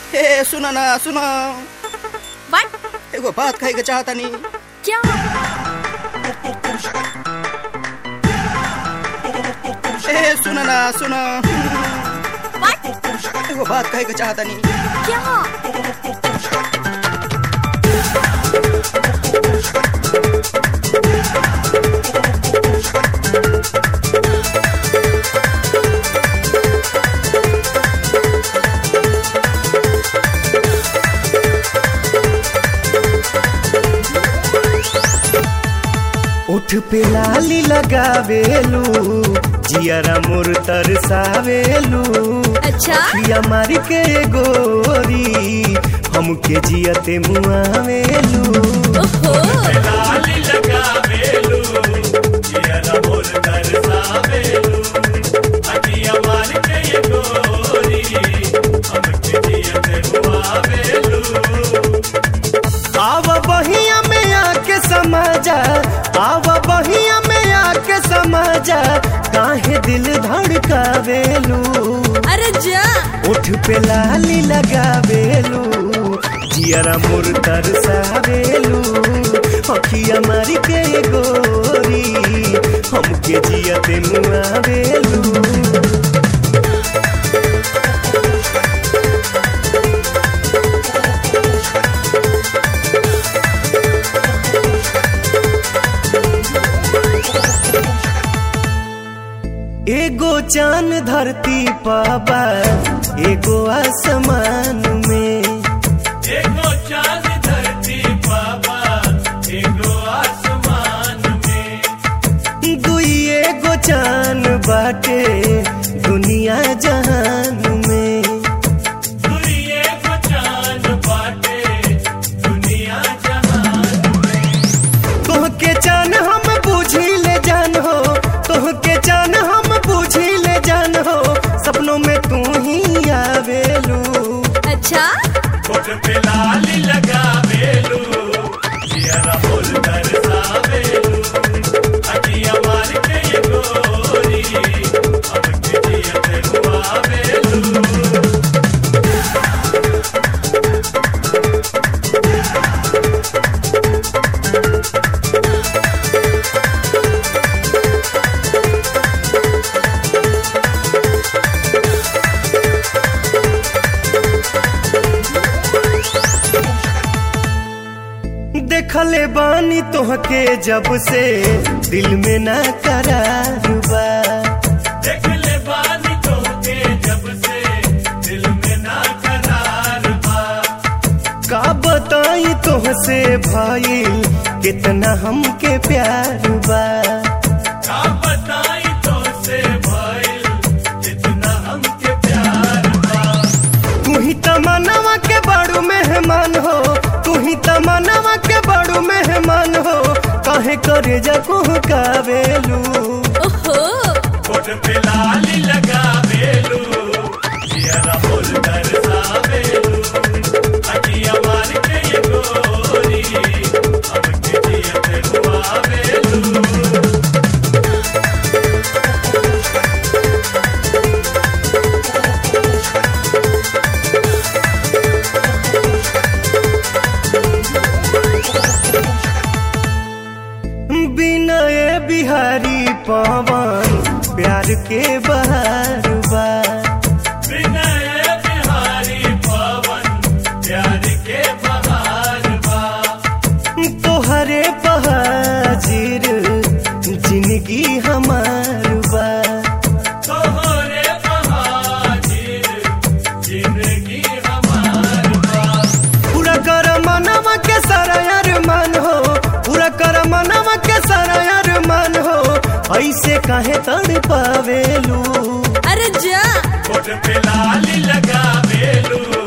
हे सुन ना सुन व्हाट एगो बात कहे के चाहता नहीं क्या हे सुन ना सुन व्हाट एगो बात कहे के चाहता नहीं क्या उठ पे लाली लगावेलू जियरा मोर तरसावेलू अच्छा पिया मार के गोरी हमके जियते मुआवेलू ओहो आव बहिया में आके समाजा आव बहिया में आके समाजा काहे दिल धड़कावेलू अरे जा उठ पे लाली लगावेलू जियरा मोर तरसावेलू अखिया मारी के गोरी हमके जियते मुआवेलू एगो चांद धरती पाबा एगो आसमान में एगो चांद धरती बाबा एगो आसमान में दुई एगो चांद बाटे दुनिया जहान में दुनिया को चांद बाटे दुनिया जहान तोहके चान हम बूझी ले जान हो तोहके चान हम बूझी ले जान हो सपनों में तू ही आवेलू अच्छा कोट पे लाली लगा बेलू जियरा बोल कर सावेलू अटिया मार के ये गोरी अब के जियते हुआ बेलू देखले बानी तोहके जब से दिल में ना करार बा देख ले बानी तो के जब से दिल में ना करार बा का बताई तोहसे भाई कितना हमके प्यार बा का बताई तो से भाई जितना हमके प्यार बा तू ही तमन्नावा के बड़ू मेहमान हो तू ही तमन्नावा के बड़ू मेहमान हो काहे करे जको कावेलू ओहो कोट पे लाली लगा बेलू जियरा बोल कर सावेलू अटिया मार के ये गोरी अब के जियते हुआ बेलू बिनय बिहारी पवन प्यार के बहार बा विनय बिहारी पवन प्यार के बहार बा तोहरे बहाजिर जिंदगी हमार बा तोहरे बहाजिर जिंदगी हमार बा पूरा कर मनवा के सारा अरमान हो पूरा कर मनवा के सारा अरमान हो ऐसे काहे तड़ पावेलू अरे जा कोट पे लाली लगा बेलू